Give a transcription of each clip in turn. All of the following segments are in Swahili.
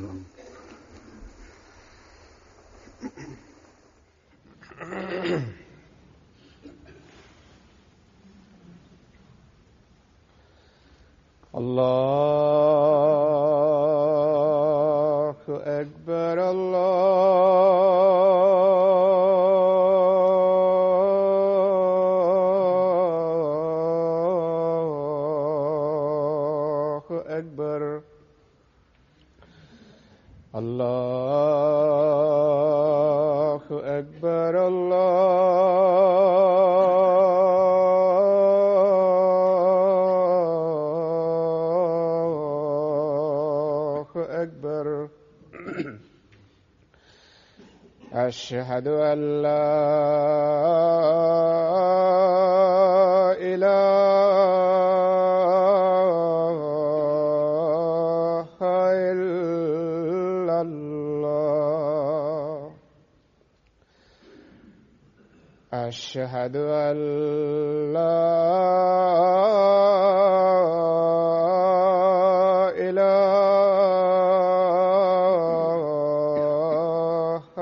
الله أكبر الله أكبر الله أكبر الله أكبر أشهد أن لا إله إلا الله أشهد أن لا إله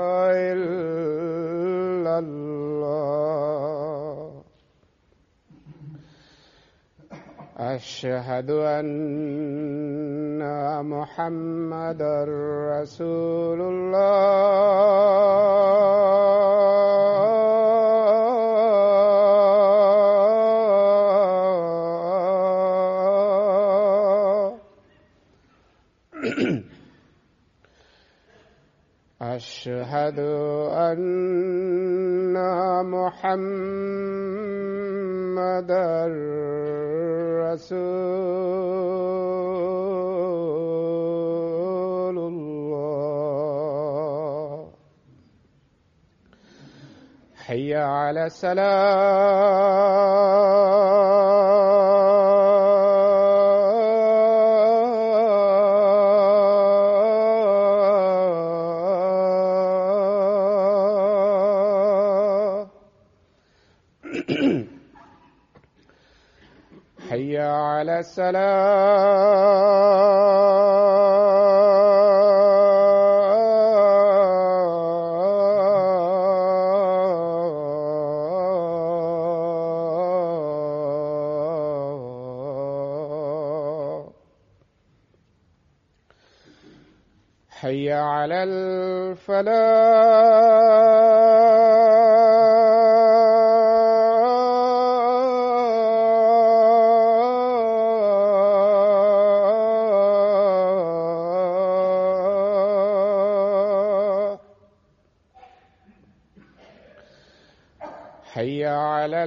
إلا الله أشهد أن محمدا رسول الله أشهد أن محمدا رسول الله حي على السلام حي على السلام حي على الفلاح حي على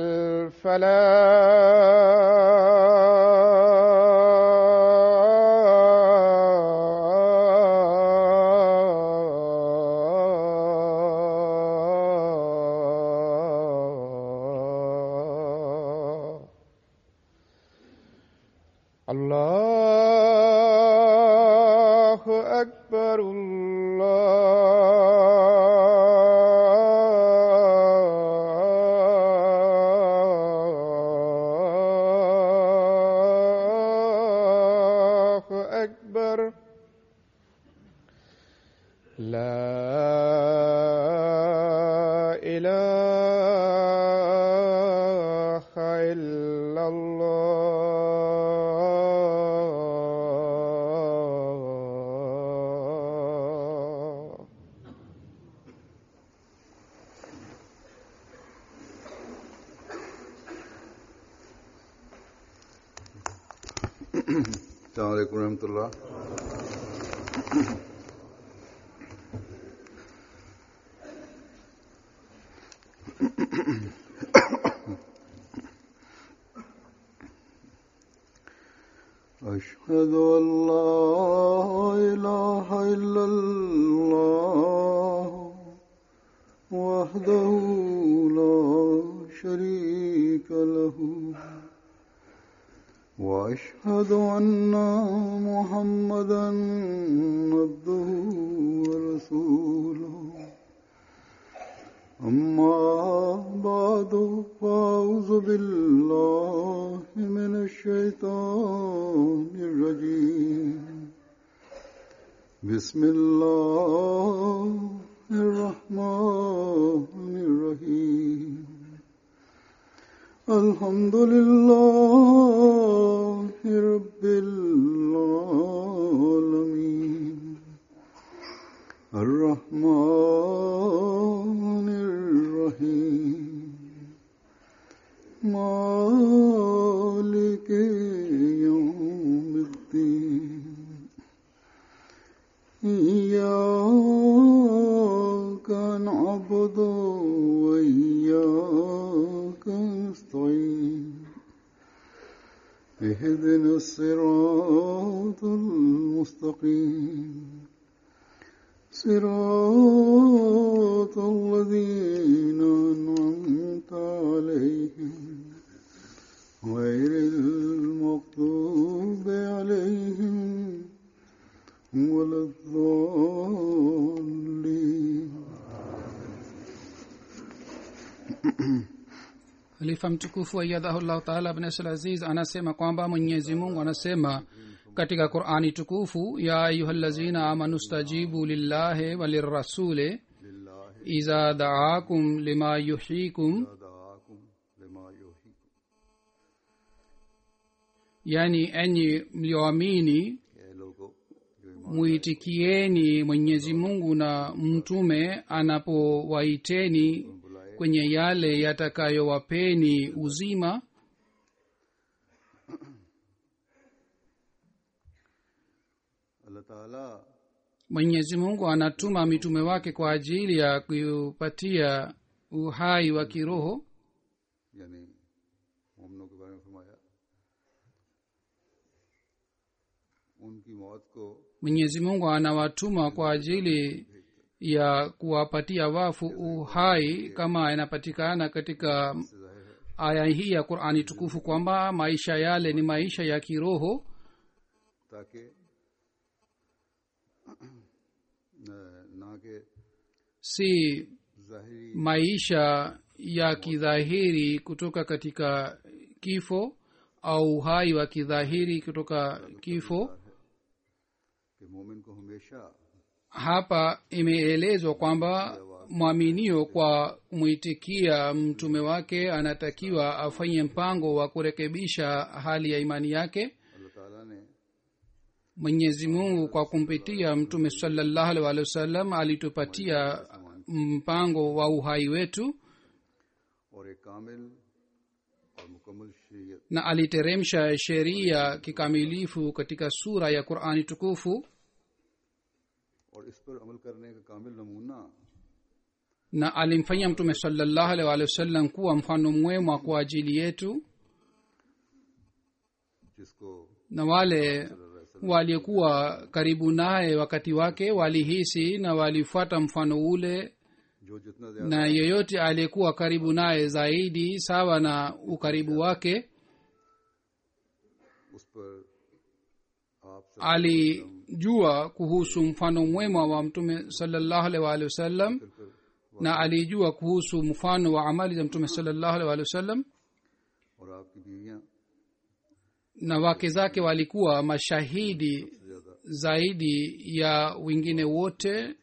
الفلاح الله أكبر الله أكبر لا إله إلا الله السلام عليكم ورحمة الله أشهد أن لا إله إلا الله وحده لا شريك له وأشهد أن محمدا عبده ورسوله أما بعد فأعوذ بالله من الشيطان الرجيم بسم الله الرحمن الرحيم الحمد لله رب العالمين الرحمن الرحيم مالك يوم الدين إياك نعبد وإياك نستعين اهدنا الصراط المستقيم صراط الذين أنعمت عليهم غير المغضوب عليهم ولا الضالين halifa mtukufu ayadhahullahu taala abnasl aziz anasema kwamba mwenyezi mungu anasema katika qurani tukufu ya ayuhalazina amanu stajibu lillahi walirasuli iza daakum lima yuhyikum دعاكم لما يحييكم yani enyi mlioamini ये लोगों जो ईमान muitikieni mwenyezi mungu na mtume anapowaiteni kwenye yale yatakayowapeni uzima अल्लाह ताला mwenyezi mungu anatuma mitume wake kwa ajili ya kupatia uhai wa kiroho यानी मोमनों के बारे में फरमाया उनकी मौत को mwenyezi mungu anawatuma kwa ajili ya kuwapatia wafu uhai kama inapatikana katika aya hii ya qurani tukufu kwamba maisha yale ni maisha ya kiroho ताकि न- ना के si जाहिरी maisha ya kidhahiri kutoka katika kifo au uhai wa kidhahiri kutoka kifo कि मोमिन को हमेशा hapa imeelezwa kwamba mwaminio kwa kumwitikia mtume wake anatakiwa afanye mpango wa kurekebisha hali ya imani yake अल्लाह ताला ने mwenyezi mungu kwa kumpitia mtume salallahu alaihi waalihi wasallam alitupatia mpango wa uhai wetu और एक कामिल और मुकम्मल शरीयत na aliteremsha sheria kikamilifu katika sura ya qurani tukufu और इस पर अमल करने का कामिल नमूना na alimfanyia mtume salallahu alaihi waalihi wasallam kuwa mfano mwema kwa ajili yetu जिसको na wale waliokuwa karibu naye wakati wake walihisi na walifuata mfano ule जो जितना ज्यादा na yeyote aliyekuwa karibu naye zaidi sawa na ukaribu wake उस पर आप सब alijua kuhusu mfano mwema wa mtume salallahu alaihi waalihi wasallam na alijua kuhusu mfano wa amali za mtume salallahu alaihi waalihi wasallam और आपकी बीवियां na wake zake walikuwa mashahidi zaidi ya wengine wote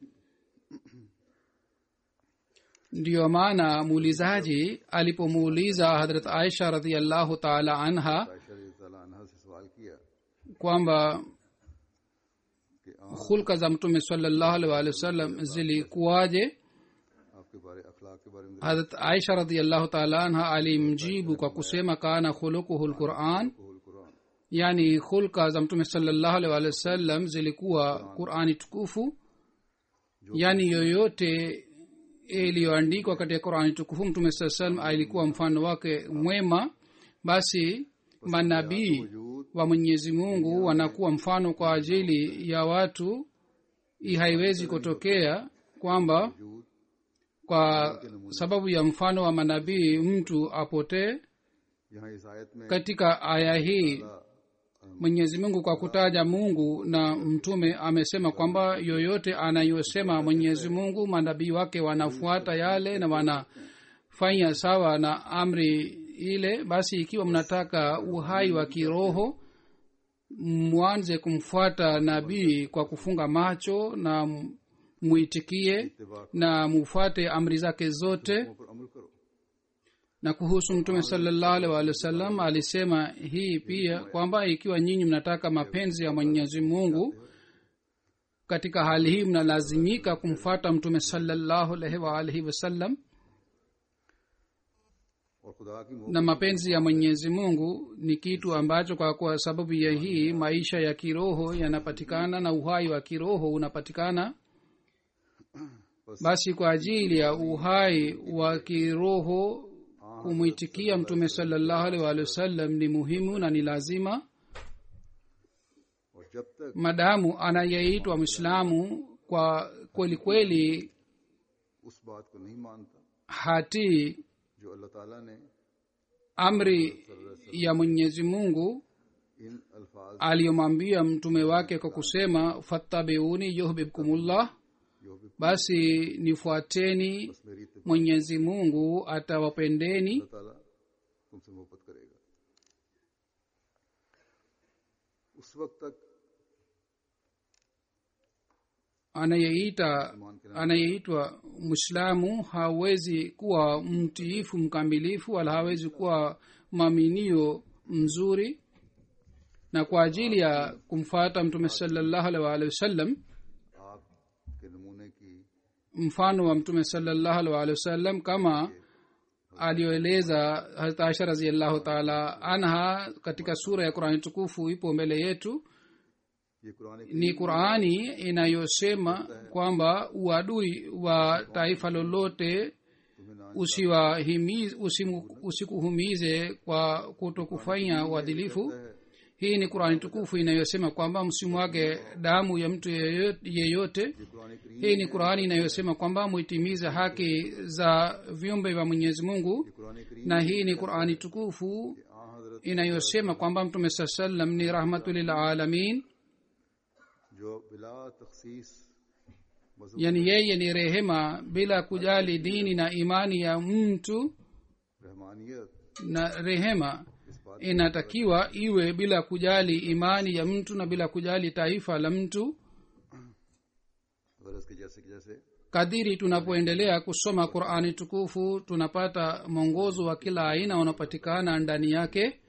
ndiyo maana muulizaji alipomuuliza hadrat aisha radiallahu taala anha Ayesha रज़ी अल्लाह अन्हा से सवाल किया kwamba कि आप hulka za mtume salallahu alaihi waalihi wasallam zilikuwaje आपके बारे अखलाक के बारे में hadrat aisha radiallahu taala anha alimjibu kwa kusema kana khuluquhu lquran कुल Quran yani hulka za mtume salallahu alaihi waalihi wasallam zilikuwa qurani tukufu yani yoyote iliyoandikwa katika qurani tukufu mtume saa salam alikuwa mfano wake mwema basi manabii wa mwenyezi mungu wanakuwa mfano kwa ajili ya watu hii haiwezi kutokea kwamba kwa sababu ya mfano wa manabii mtu apotee यहाँ इस आयत में katika aya hii mwenyezi mungu kwa kutaja mungu na mtume amesema kwamba yoyote anayosema mwenyezi mungu manabii wake wanafuata yale na wanafanya sawa na amri ile basi ikiwa mnataka uhai wa kiroho mwanze kumfuata nabii kwa kufunga macho na m- muitikie इत्तेबा na mufuate amri zake zote पर अमल करो na kuhusu mtume salallahu alaihi waalihi wasallam alisema hii pia kwamba ikiwa nyinyi mnataka mapenzi ya mwenyezi mungu katika hali hii mnalazimika kumfuata mtume salallahu alaihi waalihi wasallam और खुदा की मोहब्बत na mapenzi ya mwenyezi mungu ni kitu ambacho kwa, kwa sababu ya hii maisha ya kiroho yanapatikana na uhai wa kiroho unapatikana basi kwa ajili ya uhai wa kiroho kumwitikia mtume salallahu alaihi waalihi wasallam ni muhimu na ni lazima और जब तक madamu anayeitwa mwislamu kwa kweli kweli उस बात को नहीं मानता hatii जो अल्लाह ताला ने amri ya mwenyezi mungu इन अल्फाज aliyomwambia mtume wake kwa kusema fattabiuni yuhbibkumullah जो भी basi nifuateni बस मेरी इत्तेबा mwenyezi mungu atawapendeni अल्लाह ताला तुमसे मोहब्बत करेगा उस वक्त तक anayeita ईमान के anayeitwa mwislamu hawezi kuwa mtiifu mkamilifu wala hawezi kuwa mwaminio mzuri na kwa ajili ya kumfuata mtume salallahu alaihi waalihi wasallam आप के नमूने की mfano wa mtume salallahu alaihi waalihi wasallam kama aliyoeleza hazrat aisha raziallahu taala anha katika sura ya qurani tukufu ipo mbele yetu ये Quran ni qurani inayosema kwamba uadui wa taifa lolote तुम्हें ना usiwahimiz- usimu- usikuhumize kwa kutokufanya uadilifu hii ni qurani tukufu inayosema kwamba msimwage damu ya mtu yeyo- yeyote ये कुरान करीम hii ni qurani inayosema kwamba muitimize haki za viumbe vya mwenyezi mungu Quran करीम na hii ni qurani tukufu आ हजरत inayosema kwamba mtume saa salam ni rahmatulilalamin जो बिला तखसीस मजहब yani yeye ni rehema bila kujali dini na imani ya mtu रहमानियत na rehema इस बात inatakiwa iwe bila kujali imani ya mtu na bila kujali taifa la mtu गरज के जैसे कि जैसे kadiri tunapoendelea kusoma qurani tukufu tunapata mwongozo wa kila aina unapatikana ndani yake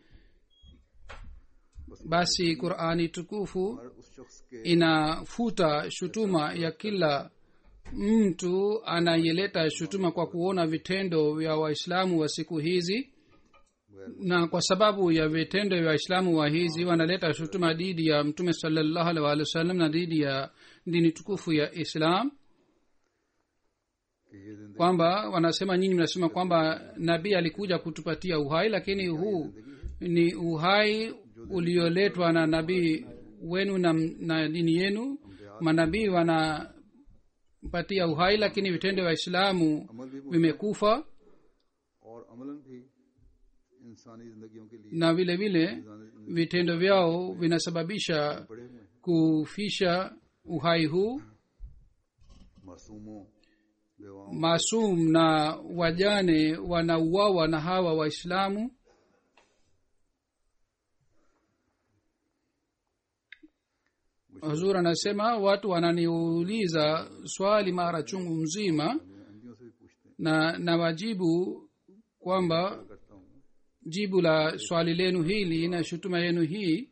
basi qurani tukufu हर उस शख्स के inafuta shutuma ya kila mtu anayeleta shutuma kwa kuona vitendo vya waislamu wa siku hizi na kwa sababu ya vitendo vya waislamu wa hizi wanaleta shutuma dhidi ya mtume salallahu alaihi waalihi wasallam na dhidi ya dini tukufu ya islam कि ये जिंदगी kwamba wanasema nyinyi mnasema kwamba nabii alikuja kutupatia uhai lakini huu ni uhai ulioletwa na nabii wenu na, na dini yenu manabii wanapatia uhai lakini vitendo vya islamu अमल भी मुफ्त vimekufa और अमलन भी इंसानी जिंदगियों के लिए na vile vile vitendo vyao vinasababisha पड़े हुए हैं kufisha uhai huu मासूमों बेवाओं masum na wajane wanauawa na hawa waislamu huzur anasema watu wananiuliza swali mara chungu mzima अंधियों से भी पूछते हैं na nawajibu kwamba करता हूँ jibu la swali lenu hili na shutuma yenu hii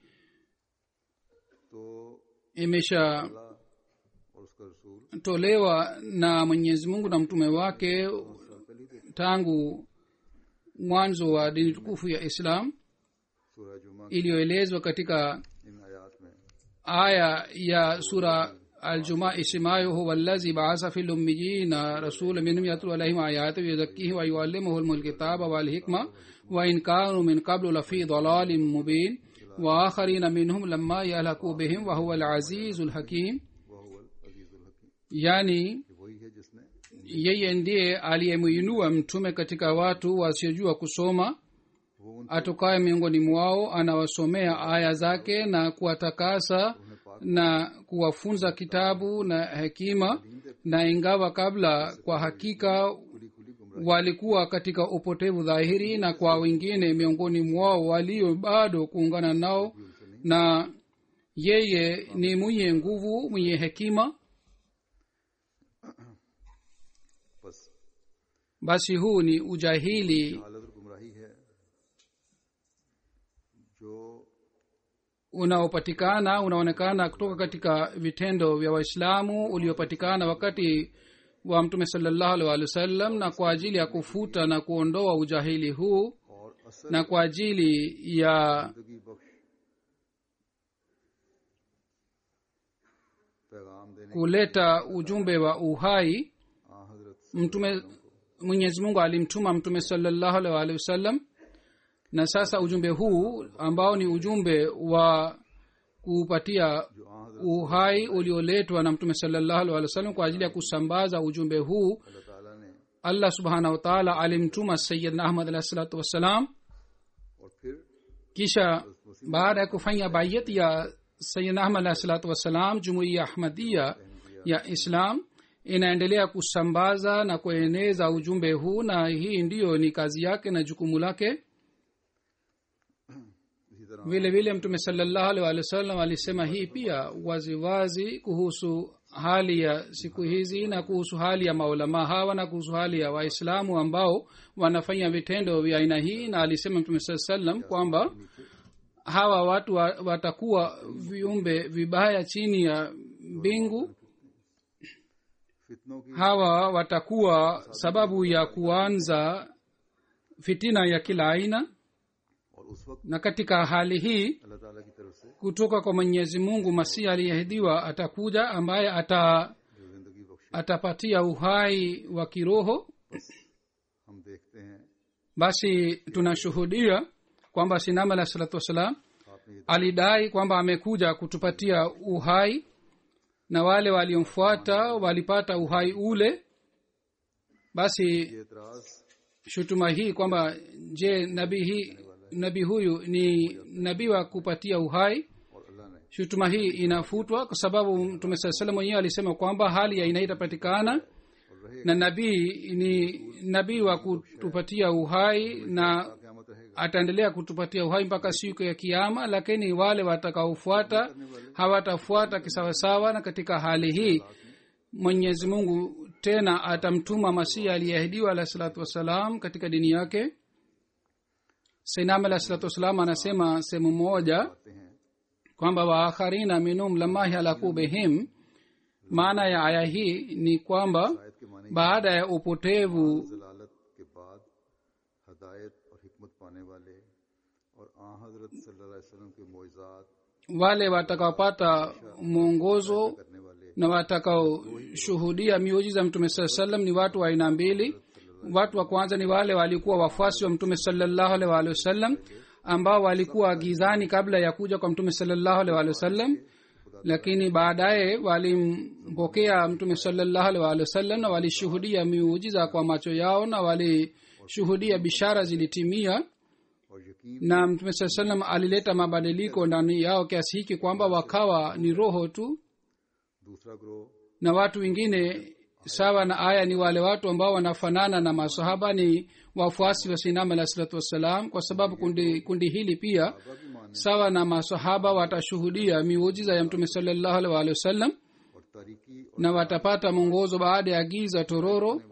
तो imeshatolewa अल्लाह और उसका रसूल na mwenyezi mungu na mtume wake tangu mwanzo wa dini tukufu ya islam सूरह जुमा iliyoelezwa katika इन आयात में aya ya sura aljuma isemayo huwa allazi baasa fi lummiyina rasula minhum yatlu alaihim ayati wayuzakkihim wayuallimuhum alkitaba walhikma wa in kanu min qablu lafi dalalin mubin wa akharina minhum lamma yahlaku bihim wa huwa alazizu alhakim वह अजीजुल हकीम yani कि वही है जिसने yeye ndiye aliyemuinua mtume katika watu wasiojua kusoma वो उन atokaye miongoni mwao anawasomea aya zake na kuwatakasa na kuwafunza kitabu na hekima na ingawa kabla kwa hakika खुली खुली गुमराह walikuwa katika upotevu dhahiri na kwa wengine miongoni mwao walio bado kuungana nao na yeye ni mwenye nguvu mwenye hekima बस basi huu ni ujahili हालत और गुमराही है जो unaopatikana unaonekana kutoka katika vitendo vya waislamu uliopatikana wakati wa mtume salallahu alih walih wasallam na kwa ajili ya kufuta na kuondoa ujahili huu और असल na kwa ajili ya जिंदगी बख्श पैगाम देने kuleta ujumbe wa uhai आ हजरत mtume mwenyezi mungu alimtuma mtume salallahu alih walihi wasallam na sasa ujumbe huu ambao ni ujumbe wa kupatia जो आ हजरत uhai ulioletwa na mtume salallahu alih walih wasallam kwa ajili ya kusambaza ujumbe huu अल्लाह ताला ने allah subhanahu wataala alimtuma sayidna ahmad alahi salatu wassalam और फिर kisha baada ya kufanya bayat ya sayidna ahmad alahi salatu wassalam jumuiya ahmadia ya islam inaendelea kusambaza na kueneza ujumbe huu na hii ndiyo ni kazi yake na jukumu lake इसी तरह vile vile mtume salallahu alih walih wasallam alisema hii pia waziwazi wazi kuhusu hali ya siku hizi na kuhusu hali ya maulamaa hawa na kuhusu hali ya waislamu ambao wanafanya vitendo vya aina hii na alisema mtume saa salam kwamba hawa watu wa, watakuwa viumbe vibaya chini ya mbingu फितनों की hawa watakuwa sababu ya kuanza fitina ya kila aina और उस वक्त na katika hali hii अल्लाह ताला की तरफ से kutoka kwa mwenyezi mungu masihi aliyeahidiwa atakuja ambaye ata जो जिंदगी Bakshi atapatia uhai wa kiroho हम देखते हैं basi tunashuhudia kwamba sinama alah salatu wassalam आपने ये alidai kwamba amekuja kutupatia uhai na wale waliomfuata walipata uhai ule basi ये एतराज shutuma hii kwamba je nabii hii nabii huyu ni nabii wa kupatia uhai और अल्लाह ने shutuma hii inafutwa kwa sababu mtume saa salam mwenyewe alisema kwamba hali ya aina hii itapatikana और रहे na nabii ni nabii wa kutupatia uhai na क्यामत रहेगा ataendelea kutupatia uhai mpaka siku ya kiama lakini wale watakaofuata hawatafuata kisawasawa na katika hali hii mwenyezi mungu tena atamtuma masihi aliyeahidiwa alahi salatu wassalam katika dini yake sainam alahi salatu wassalam anasema sehemu moja आते हैं kwamba waakharina minum lamahi halaku bihim maana ya aya hii ni kwamba आयत के माने baada ya upotevu जलालत के बाद हदायत और हिकमत पाने वाले और आ हजरत सल्लल्लाहु अलैहि वसल्लम के मोइजात wale watakaopata mwongozo करने वाले na watakaoshuhudia miujiza mtume saa salam ni watu wa aina mbili watu wa kwanza ni wale walikuwa wafuasi wa mtume salallahu alaihi waalihi wasallam ambao walikuwa gizani kabla ya kuja kwa mtume salallahu alaihi waalihi wasallam lakini baadaye walimpokea mtume salallahu alaihi waalihi wasallam na walishuhudia miujiza kwa macho yao na walishuhudia bishara zilitimia और यकीन na mtume saa salam alileta mabadiliko ndani yao kiasi hiki kwamba wakawa ni roho tu दूसरा ग्रोह na watu wengine sawa na aya ni wale watu ambao wanafanana na masahaba ni wafuasi wa sinam alah salatu wassalam kwa sababu kundi, kundi hili pia बाबा की मान sawa na masahaba watashuhudia miujiza ya mtume salallahu alaihi waalihi wasallam और तारीकी और na watapata mwongozo baada ya giza tororo वाला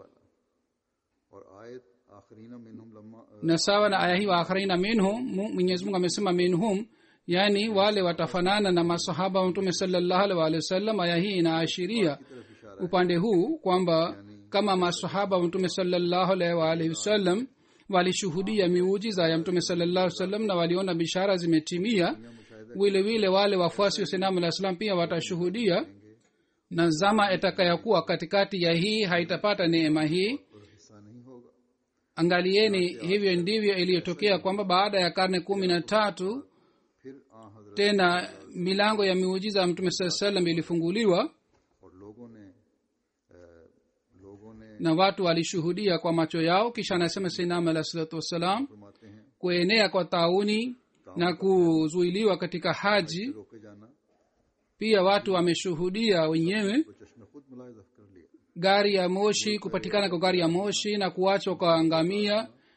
और आयत आखरीना मिनहुम लम्मा na sawa na aya hii waakharina minhum Mu- mwenyezi mungu amesema minhum yaani wale watafanana na masahaba wa mtume salallahu alaihi waalihi wasallam aya hii inaashiria तरफ इशारा upande huu kwamba kama masahaba wa mtume salallahu alaihi waalihi wasallam walishuhudia miujiza ya mtume salallahu alaihi wasallam na waliona bishara zimetimia vile vile wale wafuasi wa sinamu alah salam pia watashuhudia na zama itakayokuwa katikati ya hii haitapata neema hii और हिस्सा नहीं होगा angalieni hivyo ndivyo iliyotokea kwamba baada ya karne kumi na tatu फिर आ हजरत tena milango ya miujiza ya mtume saa salam ilifunguliwa और लोगों ने अ, लोगों ने na watu walishuhudia kwa macho yao kisha anasema sinam alah salatu wassalam फरमाते हैं kuenea kwa tauni na kuzuiliwa katika haji रोके जाना pia watu wameshuhudia wenyewe तो चश्मे खुद मुलायजा कर लिया gari ya moshi kupatikana kwa gari ya moshi na kuachwa kwa ngamia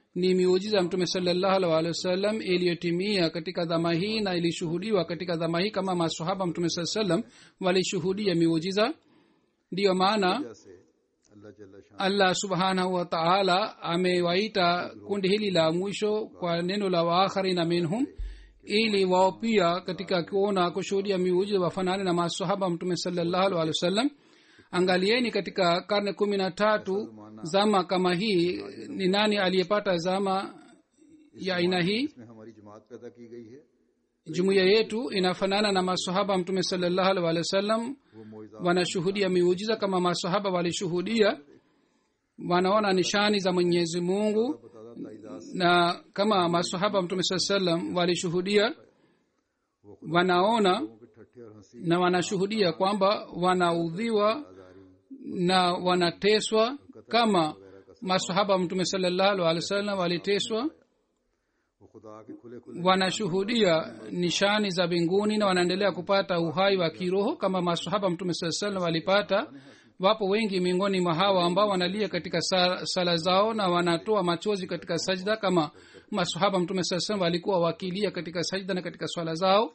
ni miujiza ya mtume salallahu alaihi waalihi wasallam iliyotimia katika dhama hii na ilishuhudiwa katika dhama hii kama masahaba mtume saa salam walishuhudia miujiza ndiyo maana से अल्लाह जल्ला Shah allah subhanahu wa taala amewaita kundi hili la mwisho kwa neno la waakharina minhum ili wao pia katika kuona kushuhudia miujiza wafanane na masahaba mtume salallahu alaihi wasallam angalieni katika karne kumi na tatu zama kama hii ni nani aliyepata zama ya aina hii इसमें हमारी जमात पैदा की गई है jumuiya yetu inafanana na masahaba mtume salallahu alaihi wasallam वो मोइजा wanashuhudia miujiza kama masahaba walishuhudia wanaona nishani za mwenyezi mungu बतादा ताइदास na kama masahaba mtume saa salam walishuhudia wanaona लोगों के ठट्ठे और हंसी na wanashuhudia kwamba wanaudhiwa आजारी na wanateswa kama masahaba mtume salallahu alaihi wasallam waliteswa वो खुदा के खुले खुले wanashuhudia nishani za mbinguni na wanaendelea kupata uhai wa kiroho kama masahaba mtume saa salam walipata wapo wengi miongoni mwa hawa ambao wanalia katika sa- sala zao na wanatoa machozi katika sajda kama masahaba mtume saa salam walikuwa wakilia katika sajda na katika swala zao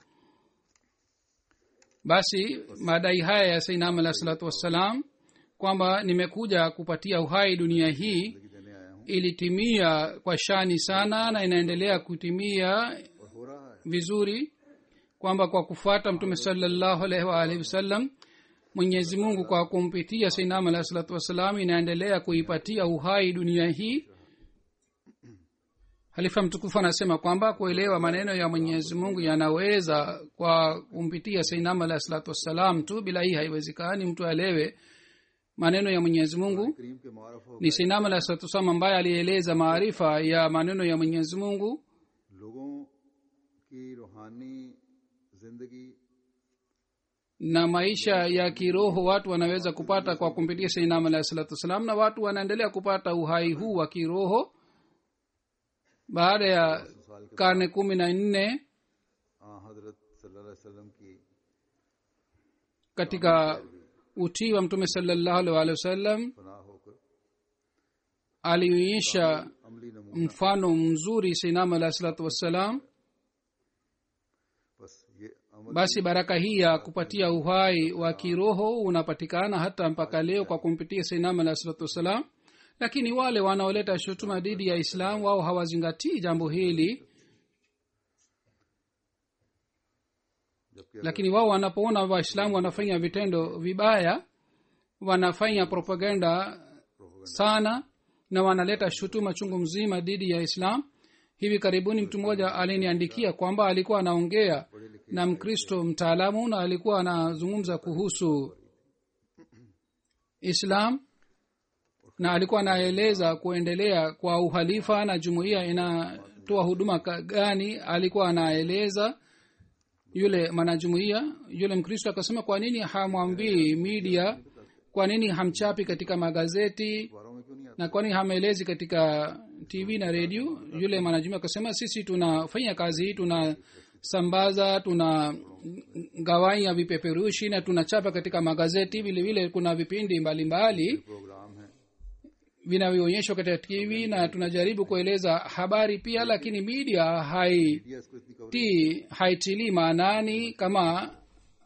basi madai haya ya sainam alah salatu wassalam kwamba nimekuja kupatia uhai dunia hii जिंदगी देने आया हूँ ilitimia kwa shani sana na inaendelea kutimia और हो रहा है vizuri kwamba kwa kufuata mtume salallahu alaihi waalihi wasallam mwenyezi mungu kwa kumpitia sainam alahi salatu wassalam inaendelea kuipatia uhai dunia hii halifa mtukufu anasema kwamba kuelewa maneno ya mwenyezi mungu yanaweza kwa kumpitia sainam alahi salatu wassalam tu bila hii haiwezekani mtu aelewe maneno ya mwenyezi mungu करीम के मारफ हो ni sainam alahi salatu wassalam ambaye alieleza maarifa ya maneno ya mwenyezi mungu लोगों की रूहानी जिंदगी na maisha ya kiroho watu wanaweza kupata kwa kumpitia sainam alahi salatu wassalam na watu wanaendelea kupata uhai huu wa kiroho baada ya karne kumi na nne आ हजरत सल्लल्लाहु अलैहि वसल्लम की katika utii wa mtume salallahu alaihi waalihi wasallam फना होकर alionyesha अमली नमूना mfano mzuri sainam alahi salatu wassalam बस ये अमल basi baraka hii ya kupatia uhai wa kiroho unapatikana hata mpaka leo kwa kumpitia sainam alahi salatu wassalam lakini wale wanaoleta shutuma dhidi ya islam wao hawazingatii jambo hili जबकि lakini wao wanapoona waislamu wanafanya vitendo vibaya wanafanya propaganda sana na wanaleta shutuma chungu mzima dhidi ya islam hivi karibuni mtu mmoja aliniandikia kwamba alikuwa anaongea na mkristo mtaalamu na alikuwa anazungumza kuhusu islam na alikuwa anaeleza kuendelea kwa uhalifa na jumuiya inatoa huduma ka- gani alikuwa anaeleza yule mwanajumuiya yule mkristo akasema kwa nini hamwambii media kwa nini hamchapi katika magazeti अखबारों में क्यों नहीं आता na kwa nini hamelezi katika tv na redio yule mwanajumuiya akasema sisi tunafanya kazi hii tunasambaza tuna gawanya vipeperushi na tunachapa katika magazeti vile vile kuna vipindi mbalimbali programme है vinavyoonyeshwa katika tv na tunajaribu kueleza habari pia lakini media hai media इसको इतनी cover ti haitilii maanani kama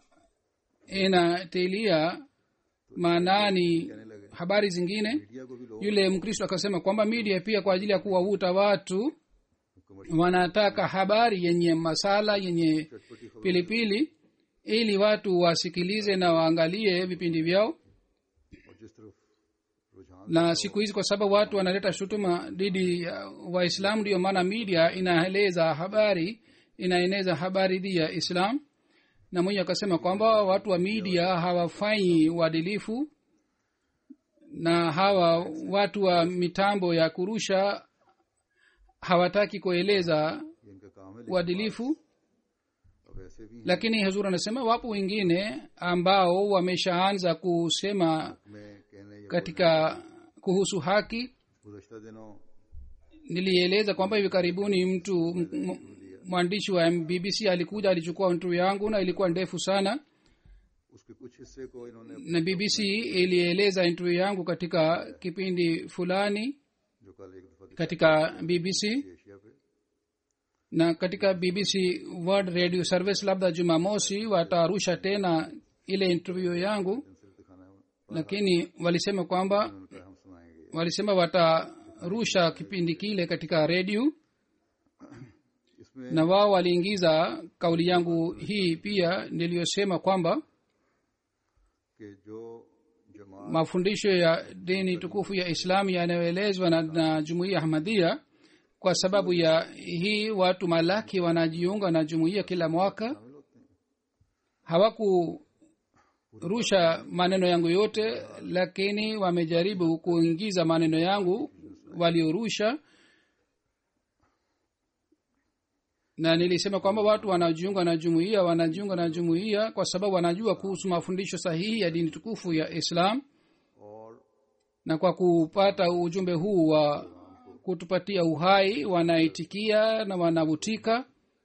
inatilia maanani habari zingine media को भी लोग yule mkristo akasema kwamba media pia kwa ajili ya kuwavuta watu wanataka habari yenye masala yenye pilipili ili watu wasikilize na waangalie vipindi vyao और जिस तरफ रुझान na siku hizi kwa sababu watu wanaleta shutuma dhidi ya waislamu ndiyo maana media inaeleza habari inaeneza habari dhidi ya islam na mwenye akasema kwamba watu wa media hawafanyi uadilifu na hawa watu wa mitambo ya kurusha hawataki kueleza ये इनका काम है लेकिन uadilifu अब ऐसे भी हैं lakini huzur anasema wapo wengine ambao wameshaanza kusema में कहने या katika kuhusu haki गुजशत दिनों nilieleza kwamba hivi karibuni mtu m- m- mwandishi wa bbc alikuja alichukua interview yangu na ilikuwa ndefu sana उसके कुछ हिस्से को इन्होंने na bbc ilieleza interview yangu katika kipindi fulani जो कल एक दफा दिखा katika bbc एशिया पे na katika bbc world radio service labda jumamosi wataarusha tena ile interview yangu pencil दिखाना है lakini walisema kwamba उन्होंने कहा हम सुनाएंगे walisema watarusha kipindi kile katika redio इसमें na wao waliingiza kauli yangu hii pia niliyosema kwamba कि जो जमात mafundisho ya dini tukufu ya islamu yanayoelezwa na, na jumuiya ahmadia kwa sababu ya hii watu malaki wanajiunga na jumuiya kila mwaka शामिल होते हैं hawakurusha maneno yangu yote lakini wamejaribu kuingiza maneno yangu waliorusha na nilisema kwamba watu wanajiunga na jumuiya wanajiunga na jumuiya kwa sababu wanajua kuhusu mafundisho sahihi ya dini tukufu ya islam और na kwa kupata ujumbe huu wa kutupatia uhai wanaitikia na wanavutika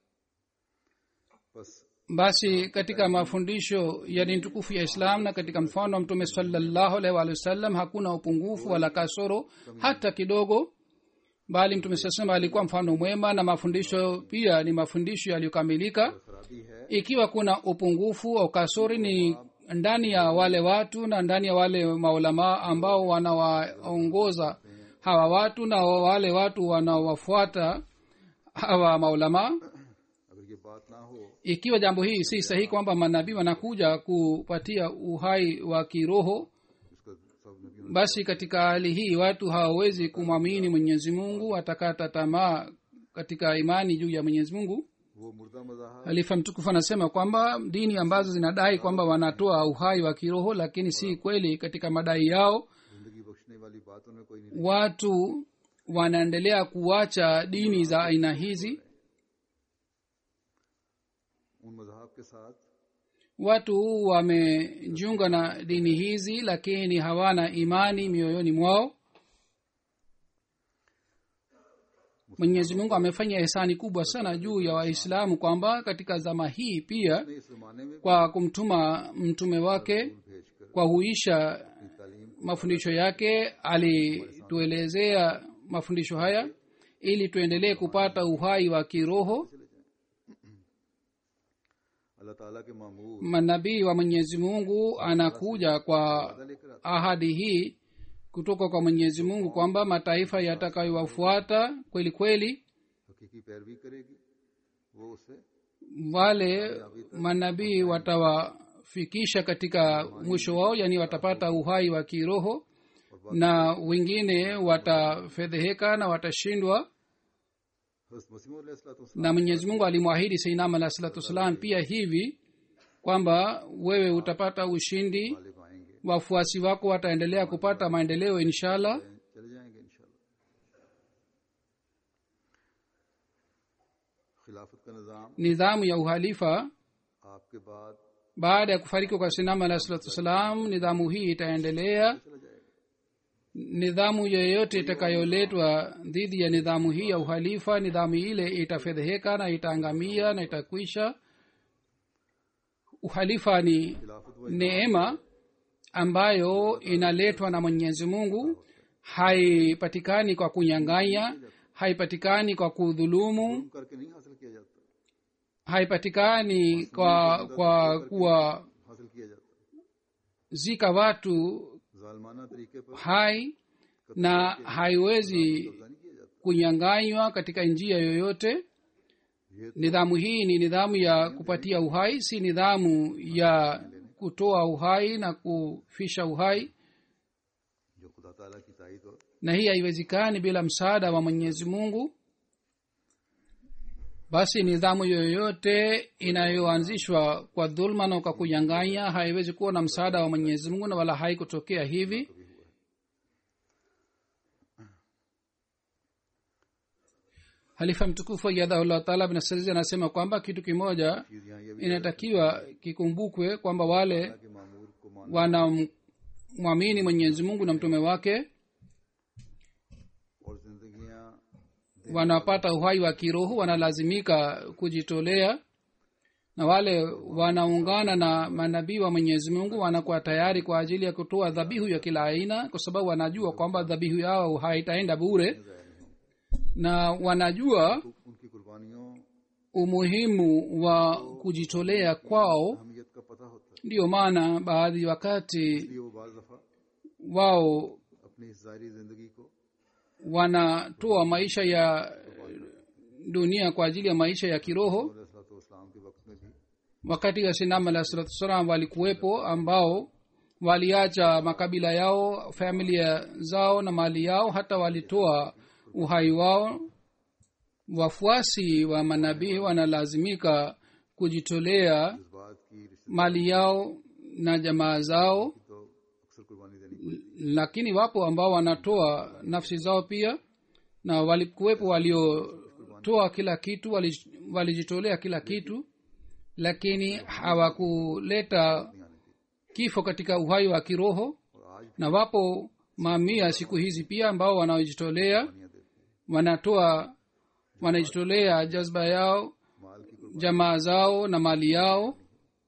बस basi katika mafundisho ya dini tukufu ya islam na katika mfano wa mtume salallahu alaihi waalihi wasallam hakuna upungufu wala kasoro hata kidogo bali mtume saa salam alikuwa mfano mwema na mafundisho pia ni mafundisho yaliyokamilika खराबी है ikiwa kuna upungufu au kasori ni ndani ya wale watu na ndani ya wale maulamaa ambao wanawaongoza hawa watu na wale watu wanawafuata hawa maulamaa अगर ये बात ना हो ikiwa jambo hii si sahihi kwamba manabii wanakuja kupatia uhai wa kiroho इसका सब नबियों basi katika hali hii watu hawawezi kumwamini mwenyezi mungu watakata tamaa katika imani juu ya mwenyezi mungu वो मुर्दा मजाहा halifa mtukufu anasema kwamba dini ambazo zinadai kwamba wanatoa uhai wa kiroho lakini si kweli katika madai yao जिंदगी बख्शने वाली बातों में कोई नहीं watu wanaendelea kuacha dini za aina hizi उन मजहब के साथ watu wamejiunga na dini hizi lakini hawana imani mioyoni mwao mwenyezi mungu amefanya hisani kubwa sana juu ya waislamu kwamba katika zama hii pia ने इस जमाने में kwa kumtuma mtume wake भेजकर kwa huisha तालीम mafundisho yake alituelezea mafundisho haya ili tuendelee kupata uhai wa kiroho अल्लाह ताला के मामूर manabii wa mwenyezi mungu anakuja kwa लेकर आते ahadi hii kutoka kwa mwenyezi mungu kwamba mataifa yatakayowafuata kweli kweli हकीकी पैरवी करेगी वो उसे wale manabii watawafikisha katika mwisho wao yani watapata uhai wa kiroho na wengine watafedheheka na watashindwa हज़रत मसीह अलैहिस्सलातु na mwenyezi mungu alimwahidi seinam alah salatu wassalam pia hivi kwamba wewe utapata ushindi वाले आएंगे wafuasi wako wataendelea kupata maendeleo inshallah चले जाएंगे इंशाल्लाह खिलाफत का निज़ाम nidhamu ya uhalifa आपके बाद baada ya kufariki kwa sinam alah salatu wassalam nidhamu hii itaendelea चला जाएगा nidhamu yoyote itakayoletwa dhidi ya nidhamu hii ya uhalifa nidhamu ile itafedheheka na itaangamia na itakwisha uhalifa ni खिलाफत वो neema ambayo inaletwa na mwenyezi mungu haipatikani kwa kunyang'anya haipatikani kwa kudhulumu जुल्म करके नहीं हासिल किया जाता haipatikani kwa kwa kuwa हासिल किया जाता zika watu जालमाना तरीके पर hai na haiwezi कब्जा नहीं किया जाता kunyanganywa katika njia yoyote ये nidhamu hii ni nidhamu ya kupatia uhai si nidhamu ya kutoa uhai na kufisha uhai जो खुदा ताला की ताईद और na hii haiwezekani bila msaada wa mwenyezi mungu basi nidhamu yoyote inayoanzishwa kwa dhulma na kwa kunyang'anya haiwezi kuwa na msaada wa mwenyezi mungu na wala haikutokea hivi halifa mtukufu yadhahullah taala bnasaizi anasema kwamba kitu kimoja चीज यहाँ ये भी inatakiwa kikumbukwe kwamba wale कि मामूर को मान wanamwamini mwenyezi mungu na mtume wake और जिंदगियां wanapata uhai wa kiroho wanalazimika kujitolea na wale wanaungana na manabii wa mwenyezi mungu wanakuwa tayari kwa ajili ya kutoa dhabihu ya kila aina kwa sababu wanajua kwamba dhabihu yao haitaenda bure na wanajua तो उनकी कुर्बानियों umuhimu wa kujitolea kwao अहमियत का पता होता है ndiyo maana baadhi wakati इसलिए वो बाज दफा wao अपनी इस जारी जिंदगी को wanatoa maisha ya dunia kwa ajili ya maisha ya kiroho इस्लाम के वक्त में भी wakati wa sinam alah salatu wassalam walikuwepo ambao waliacha makabila yao familia zao na mali yao hata walitoa uhai wao wafuasi wa manabii wanalazimika kujitolea इस बात की रिश्ते mali yao na jamaa zao तो अक्सर कुर्बानी देनी पड़ती lakini wapo ambao wanatoa nafsi zao pia na walikuwepo waliotoa kila kitu wali- walijitolea kila kitu lakini hawakuleta kifo katika uhai wa kiroho और आज na wapo mamia siku hizi pia ambao wanaojitolea कुर्बानियां देते हैं wanatoa wanajitolea jazba yao माल की कुर्बानी jamaa zao na mali yao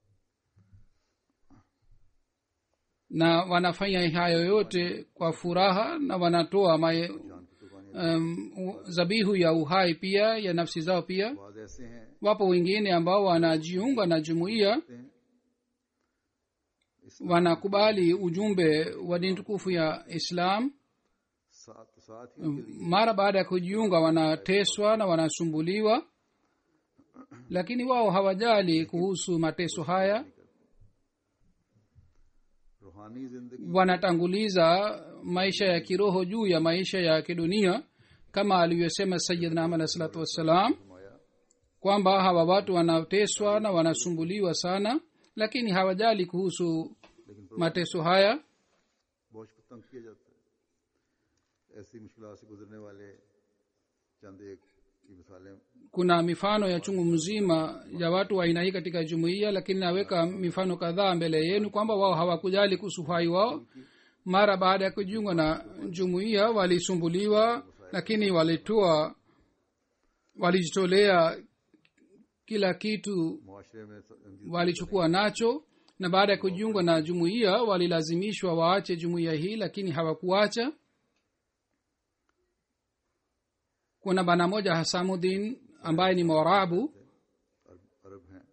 na wanafanya hayo yote kwa furaha na wanatoa mae, जान की कुर्बानियां um, u- zabihu ya uhai pia ya nafsi zao pia बाद ऐसे हैं wapo wengine ambao wanajiunga na jumuiya कहते हैं इस wanakubali ujumbe wa dini tukufu ya islam साथ साथ ही उनके लिए mara baada ya kujiunga wanateswa na wanasumbuliwa lakini wao hawajali kuhusu mateso haya रूहानी जिंदगी wanatanguliza maisha ya kiroho juu ya maisha ya kidunia kama alivyosema sayidna am alah salatu wassalam फरमाया kwamba hawa watu wanateswa na wanasumbuliwa sana lakini hawajali kuhusu लेकिन mateso haya बोझ को तंग किया जाता है ऐसी मुश्किल से गुजरने वाले चंद एक की मिसालें kuna mifano ya chungu mzima ya watu wa aina hii katika jumuiya lakini naweka mifano kadhaa mbele yenu kwamba wao hawakujali kuhusu uhai wao mara baada ya kujiunga na jumuiya walisumbuliwa lakini walitoa walijitolea kila kitu मुआशरे में स- walichukua nacho na baada ya kujiunga na jumuiya walilazimishwa waache jumuiya hii lakini hawakuacha kuna bana moja hasamudin ambaye ni morabu अरब अरब हैं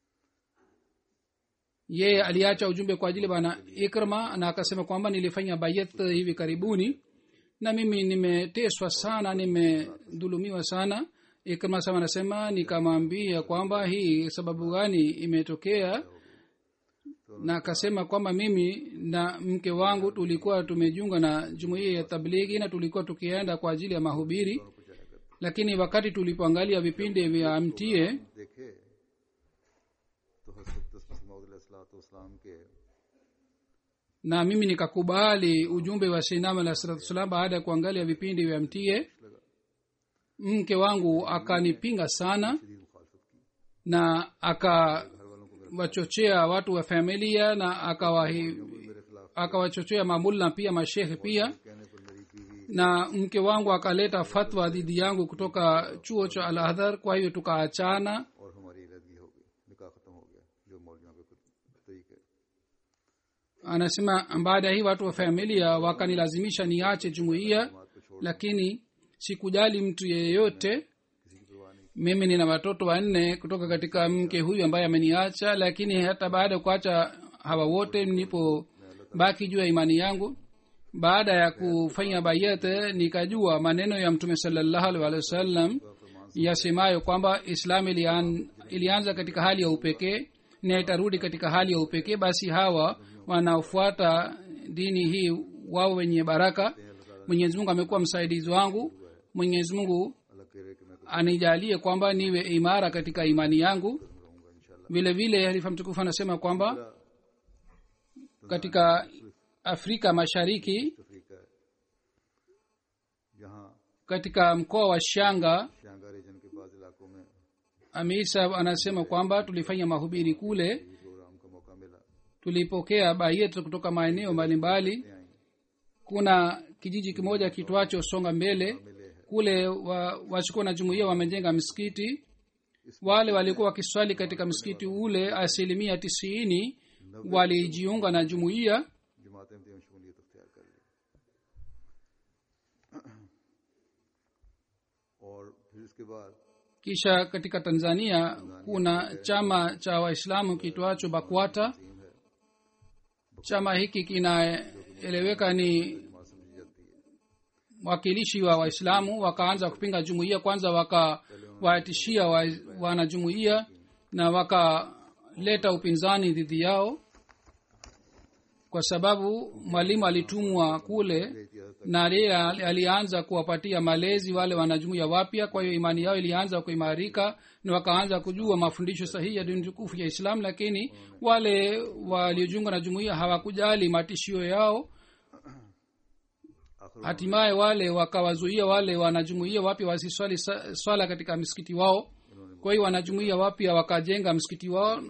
yeye aliacha ujumbe kwa ajili ya bana ikrma na akasema kwamba nilifanya bayat hivi karibuni na mimi nimeteswa sana nimedhulumiwa sana ikrma sama anasema nikamwambia kwamba hii sababu gani imetokea na akasema kwamba mimi na mke wangu tulikuwa tumejiunga na jumuiya ya tablighi na tulikuwa tukienda kwa ajili ya mahubiri lakini wakati tulipoangalia vipindi vya mtie देखे तो हजरत मसीम के na mimi nikakubali ujumbe wa sinam alah salatu wassalam baada ya kuangalia vipindi vya mtie mke wangu akanipinga sana शदीद मुखालफत की na akawachochea watu wa familia na akawahi मेरे खिलाफ akawachochea mamulla pia mashehe pia कहने पर मेरी बीवी na mke wangu akaleta fatwa dhidi yangu kutoka chuo cha al adhar kwa hiyo tukaachana और हमारी अलहदगी हो गई निकाह खत्म हो गया जो मौलियों के तरीके anasema baada ya hii watu wa familia wakanilazimisha niache jumuiya बात को छोड़ lakini sikujali mtu yeyote किसी की परवाह नहीं mimi nina watoto wanne kutoka katika mke huyu ambaye ameniacha lakini hata baada ya kuacha hawa wote nipo baki juu ya imani yangu baada ya kufanya bayat nikajua maneno ya mtume salallahu alaihi wa sallam yasemayo kwamba islam ilian, ilianza katika hali ya upekee na itarudi katika hali ya upekee basi hawa wanaofuata dini hii wao wenye baraka mwenyezi mungu amekuwa msaidizi wangu mwenyezi mungu अल्लाह कह रहे कि मैं anijalie kwamba niwe imara katika imani yangu रहूंगा इंशाल्लाह vile vile halifa mtukufu anasema kwamba katika afrika mashariki Africa है जहाँ katika mkoa wa shanga Shinyanga region के बाद इलाकों में amir sahab anasema kwamba tulifanya mahubiri kule भी प्रोग्राम का मौका मिला tulipokea bayet kutoka maeneo mbalimbali ले आई kuna kijiji kimoja kitwacho songa mbele kule wa, wachukua na jumuia wamejenga msikiti wale walikuwa wakiswali katika msikiti ule asilimia tisini walijiunga na jumuiya जमातें में शमूलियत अख्तियार कर ली फिर इसके बाद kisha katika tanzania kuna chama cha waislamu kitwacho bakwata chama hiki kinaeleweka ni जमात समझी जाती है wakilishi wa waislamu wakaanza kupinga jumuiya kwanza wakawatishia wa, wanajumuiya na wakaleta upinzani dhidi yao kwa sababu mwalimu alitumwa kule na yeye alianza kuwapatia malezi wale wanajumuiya wapya kwa hiyo imani yao ilianza kuimarika na wakaanza kujua mafundisho sahihi ya dini tukufu ya islam lakini wale waliojiunga na jumuiya hawakujali matishio yao आखिर hatimaye wale wakawazuia wale wanajumuia wapya wasiswali sa- swala katika msikiti wao kwa hiyo wanajumuia wapya wakajenga msikiti wao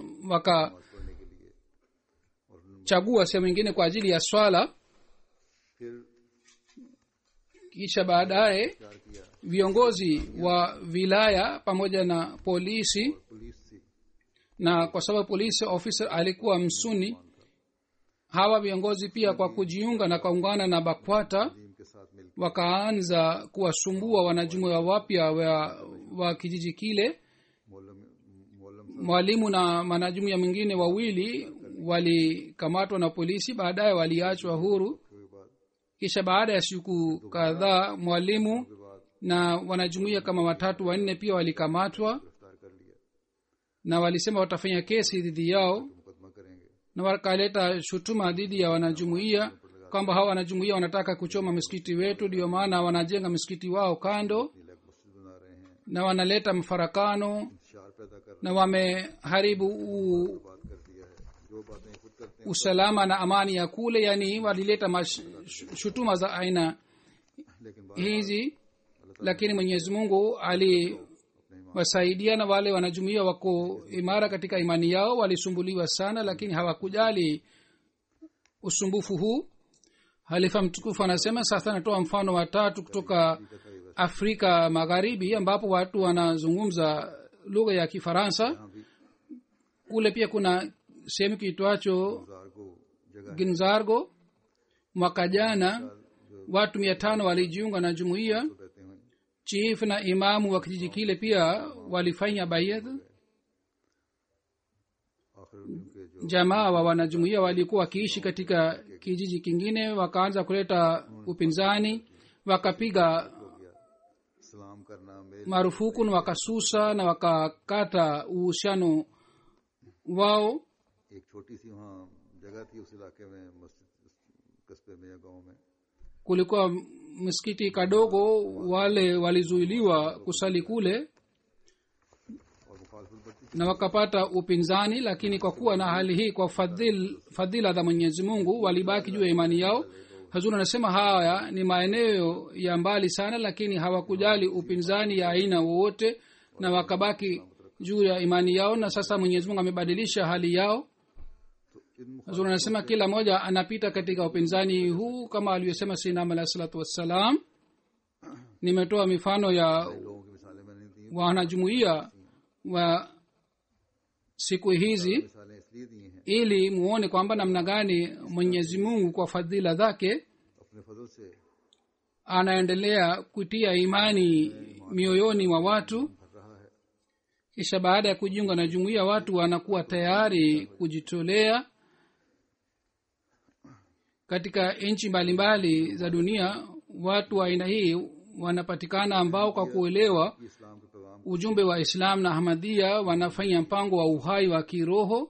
wakachagua sehemu ingine kwa ajili ya swala फिर kisha baadaye तैयार किया viongozi wa wilaya pamoja na polisi police थी na kwa sababu polisi officer alikuwa msuni hawa viongozi pia kwa kujiunga na kaungana na bakwata team के साथ मिलकर wakaanza kuwasumbua wanajumuia wapya wa, wa kijiji kile Mollem Mollem mwalimu na wanajumuia mwingine wawili walikamatwa na polisi baadaye waliachwa huru के बाद kisha baada ya siku kadhaa mwalimu के बाद na wanajumuia kama watatu wanne pia walikamatwa गिरफ्तार कर लिया na walisema watafanya kesi dhidi yao मुकदमा करेंगे na wakaleta shutuma dhidi ya wanajumuia kwamba hawa wanajumuia wanataka kuchoma msikiti wetu ndio maana wanajenga msikiti wao kando नीलक मस्जिद बना रहे हैं na wanaleta mfarakano इंतशार पैदा कर na wameharibu u, बात कर दिया है जो बातें खुद करते हैं usalama na amani ya kule yani walileta mash, sh- shutuma za aina लेकिन बात hizi lakini mwenyezi mungu aliwasaidia na wale wanajumuia wako imara katika imani yao walisumbuliwa sana lakini hawakujali usumbufu huu halifa mtukufu anasema sasa anatoa mfano watatu kutoka afrika magharibi ambapo watu wanazungumza lugha ya kifaransa यहाँ भी kule pia kuna sehemu kiitwacho बाजार को जगह ginzargo mwaka jana watu mia tano walijiunga na jumuiya रहते हैं chief na imamu wa kijiji kile pia walifanya bayadh आखिर उनके जो jamaa wa wanajumuia walikuwa wakiishi katika kijiji kingine wakaanza kuleta upinzani wakapiga हो गया सलाम करना मेल marufuku na wakasusa na wakakata uhusiano wao एक छोटी सी वहाँ जगह थी उस इलाके में मस्जिद कस्बे में या गांव में kulikuwa msikiti kadogo wale walizuiliwa kusali kule और मुखालफत बढ़ती थी na wakapata upinzani lakini kwa kuwa na hali hii kwa fadhil, fadhila za mwenyezi mungu walibaki juu ya imani yao hazuri anasema haya ni maeneo ya mbali sana lakini hawakujali upinzani ya aina wowote na wakabaki juu ya imani yao na sasa mwenyezi mungu amebadilisha hali yao तो इन hazuri anasema kila mmoja anapita katika upinzani huu kama alivyosema sinam alahi salatu wassalam nimetoa mifano ya लोगों की मिसालें मैंने दी wanajumuia wa siku hizi मिसालें इसलिए दी हैं ili muone kwamba namna gani mwenyezi mungu kwa fadhila zake अपने फजल से anaendelea kutia imani mioyoni mwa watu भर रहा है kisha baada ya kujiunga na jumuiya watu wanakuwa tayari kujitolea katika nchi mbalimbali za dunia watu wa aina hii wanapatikana ambao kwa kuelewa कि इस्लाम के पैगाम ujumbe wa islam na ahmadia wanafanya mpango wa uhai wa kiroho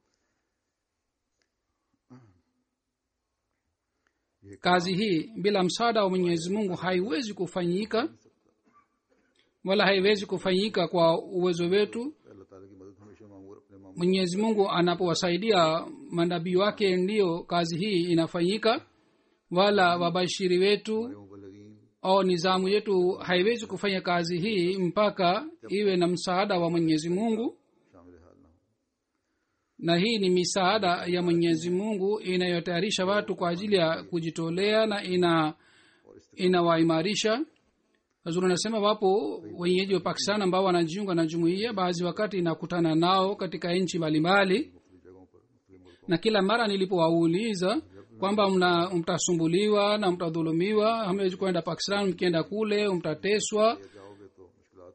kazi hii bila msaada wa mwenyezi mungu haiwezi kufanyika wala haiwezi kufanyika kwa uwezo wetu अल्लाह ताला की मदद हमेशा मामूर अपने मामूर mwenyezi mungu anapowasaidia manabii wake ndiyo kazi hii inafanyika wala wabashiri wetu मुबलगीन au nizamu yetu haiwezi kufanya kazi hii mpaka iwe na msaada wa mwenyezi mungu शामिल हाल ना हो na hii ni misaada ya mwenyezi mungu inayotayarisha watu kwa ajili ya kujitolea na ina inawaimarisha hazuri anasema wapo wenyeji wa pakistan ambao wanajiunga na jumuiya baadhi wakati inakutana nao katika nchi mbalimbali मुख्तलिफ जगहों पर मुख्तलिफ मुल्कों na kila mara nilipowauliza kwamba mna mtasumbuliwa na mtadhulumiwa hamwezi kwenda pakistan mkienda kule mtateswa में जाओगे तो मुश्किल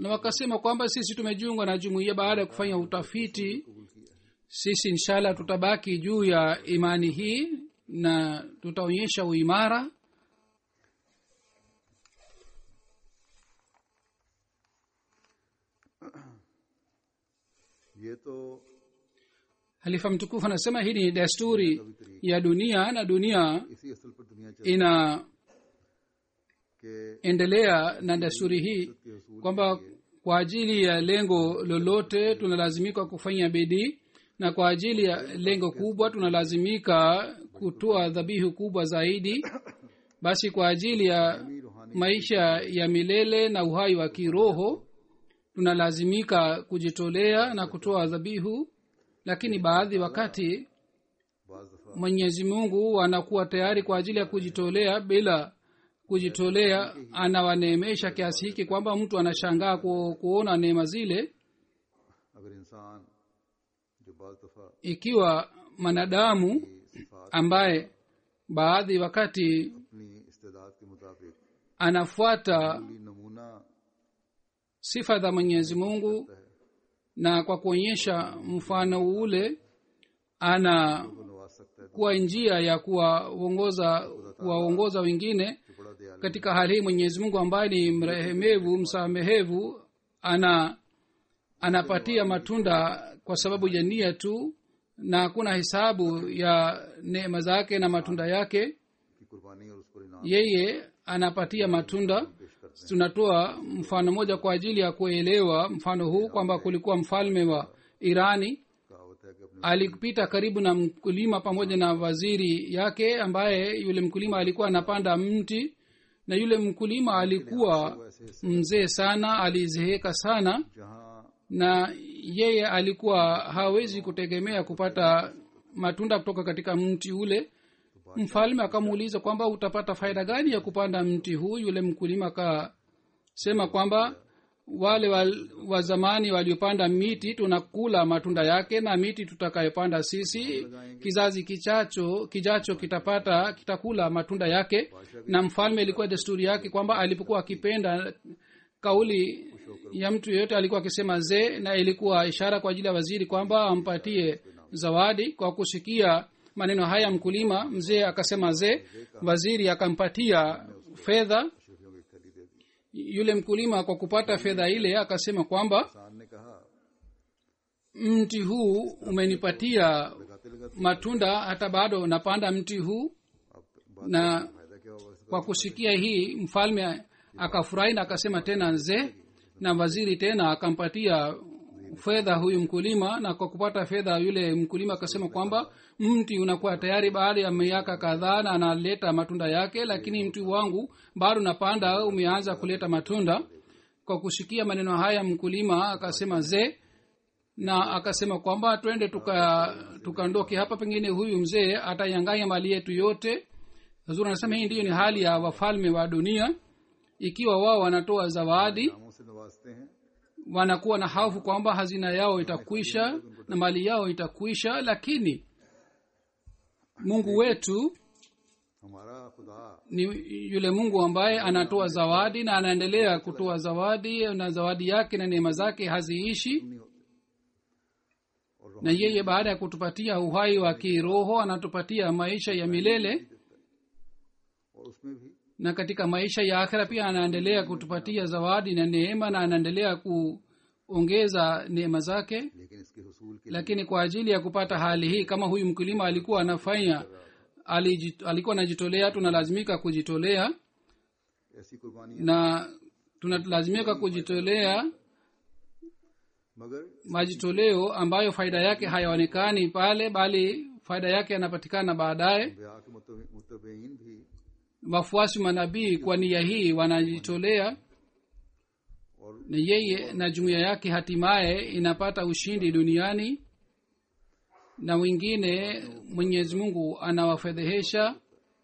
na wakasema kwamba sisi tumejiunga na jumuiya baada ya kufanya utafiti sisi inshallah tutabaki juu ya imani hii na tutaonyesha uimara ये तो halifa mtukufu anasema hii ni desturi ya dunia na dunia इसी असल पर दुनिया चल inaendelea के na desturi hii के असूल kwamba kwa ajili ya lengo lolote tunalazimika kufanya bidii na kwa ajili ya lengo kubwa tunalazimika kutoa dhabihu kubwa zaidi basi kwa ajili ya maisha ya milele na uhai wa kiroho tunalazimika kujitolea na kutoa dhabihu lakini baadhi wakati बाज दफा mwenyezi mungu anakuwa tayari kwa ajili ya kujitolea bila kujitolea anawaneemesha kiasi hiki kwamba mtu anashangaa ku, kuona neema zile अगर इंसान जो बाज दफा ikiwa mwanadamu की सिफात ambaye baadhi wakati अपनी इस्तेदाद के मुताबिक anafuata अगली नमूना sifa za mwenyezi mungu na kwa kuonyesha mfano ule anakuwa को नवाज सकता है njia ya kuwaongoza kuwaongoza wengine जो बड़ा दयालु katika hali hii mwenyezi mungu ambaye ni mrehemevu msamehevu ana anapatia matunda kwa sababu ya nia tu na hakuna hesabu ya neema zake na matunda yake की कुर्बानी और उस पर इनाम yeye anapatia matunda पेश करते tunatoa mfano moja kwa ajili ya kuelewa mfano huu kwamba kulikuwa mfalme wa irani हैं कहावत है कि अपने alipita karibu na mkulima pamoja na waziri yake ambaye yule mkulima alikuwa anapanda mti na yule mkulima alikuwa mzee sana alizeeka sana जहाँ na yeye alikuwa hawezi kutegemea kupata matunda kutoka katika mti ule mfalme akamuuliza kwamba utapata faida gani ya kupanda mti huu yule mkulima akasema kwamba wale wa, wa zamani waliopanda miti tunakula matunda yake na miti tutakayopanda sisi kizazi kichacho kijacho kitapata kitakula matunda yake na mfalme ilikuwa desturi yake kwamba alipokuwa akipenda kauli ya mtu yeyote alikuwa akisema zee na ilikuwa ishara kwa ajili ya waziri kwamba ampatie zawadi kwa kusikia maneno haya mkulima mzee akasema zee waziri akampatia fedha शफियों की थैली दे दी yule mkulima kwa kupata fedha ile akasema kwamba किसान ने कहा mti huu umenipatia लगाते लगाते matunda hata bado napanda mti huu अब बात na फायदा क्या होगा इसका kwa kusikia hii mfalme akafurahi na akasema tena nzee na waziri tena akampatia fedha huyu mkulima na kwa kupata fedha yule mkulima akasema kwamba mti unakuwa tayari baada ya miaka kadhaa na analeta matunda yake lakini mti wangu bado napanda umeanza kuleta matunda kwa kusikia maneno haya mkulima akasema zee na akasema kwamba twende tuka tukaondoke hapa pengine huyu mzee atayanganya mali yetu yote huzuri anasema hii ndiyo ni hali ya wafalme wa dunia ikiwa wao wanatoa zawadi नामों से नवाजते हैं wanakuwa na hofu kwamba hazina yao itakwisha na mali yao itakwisha lakini mungu wetu हमारा खुदा ni yule mungu ambaye anatoa zawadi na anaendelea kutoa zawadi na zawadi yake na neema zake haziishi नहीं होते और na yeye baada ya kutupatia uhai wa kiroho anatupatia maisha ya milele और उसमें भी na katika maisha ya akhira pia anaendelea kutupatia zawadi na neema na anaendelea kuongeza neema zake लेकिन इसके हसूल के lakini kwa ajili ya kupata hali hii kama huyu mkulima alikuwa anafanya alijit, alikuwa anajitolea tunalazimika kujitolea ऐसी कुर्बानी na tunalazimika kujitolea मगर majitoleo ambayo faida yake hayaonekani pale bali faida yake yanapatikana baadaye ब्याह के मुतब- मुतबईन भी wafuasi wa manabii kwa nia hii wanajitolea और na yeye na jumuiya yake hatimaye inapata ushindi duniani na wengine mwenyezi mungu anawafedhehesha